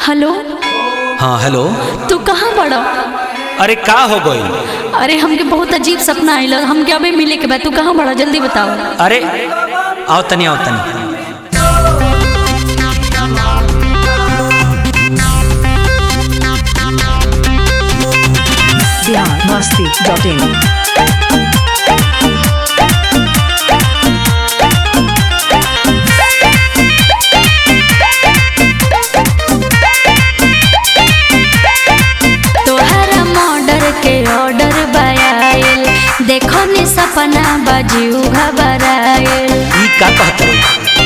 hello हाँ hello तू कहाँ बड़ा अरे का हो गई अरे हमके बहुत अजीब सपना आइल हमके अबे मिले के बाद तू कहाँ बड़ा जल्दी बताओ अरे आओ तनी आओ तनी बिहार मस्ती डॉट इन तोहरा मर्डर के ऑर्डर बायल देखो नी सपना बाजू घबरायल ई का कहत रही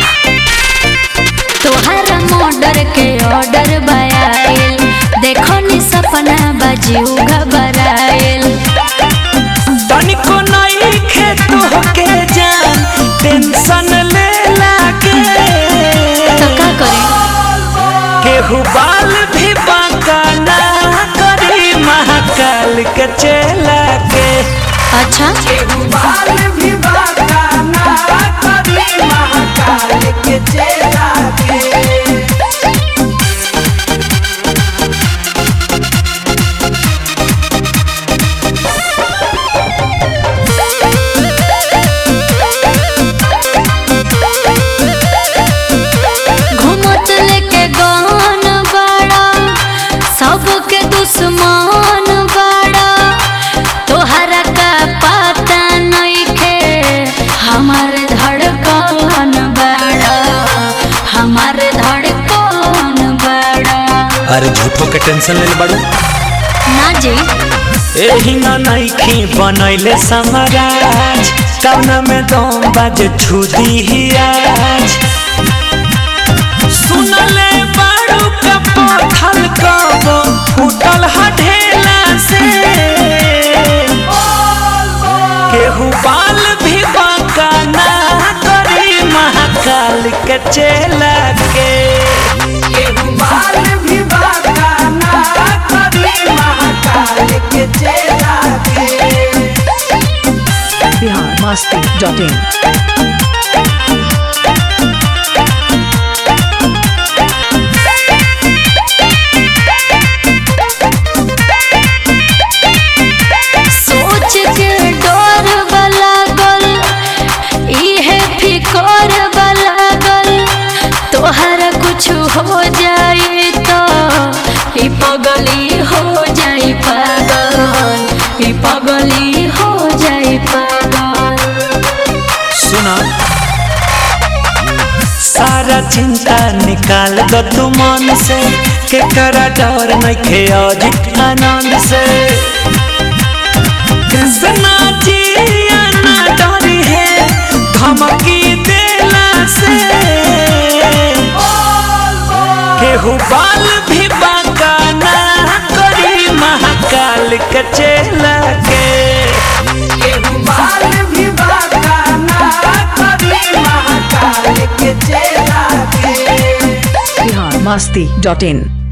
तोहरा मर्डर के ऑर्डर बायल देखो नी सपना बाजू घबरायल तनिको नहीं खे तोहके जान टेंशन ले लागे तो का करे केहू बाल भी बांका ना करी महाकाल के चेला के अच्छा बाल भी बांका ना करी महाकाल के चेला के घूमत लेके गहन बड़ा सबके दुश्मन बड़ा तोहरा का पता नइखे हमार धड़कन बड़ा हमार धड़कन बड़ा अरे झूठो के टेंशन ले बड़ू ना जी एही न नइखी बनैले समराज कौना में दम बाजे छुदी ही आज सुनले बाड़ू का पथल कब फूटल हढेला से केहू बाल भी बांका ना करी महाकाल के चेला के केहू बाल भी बांका ना करी महाकाल के चेला के बिहार मस्ती डॉट इन सोच के डर लागल इहे फिकर लागल तोहरा कुछ हो जाए तो ई पगली हो जाई पागल ई पगली हो जाई पागल सुना सारा चिंता निकाल दो तू मन से के करा डर नइखे अजित आनंद से कृष्णा जी ना डरी है धमकी देला से केहू बाल भी बांका ना करी महाकाल के चेला के केहू बाल भी बांका ना करी महाकाल के चेला के बिहार मस्ती डॉट इन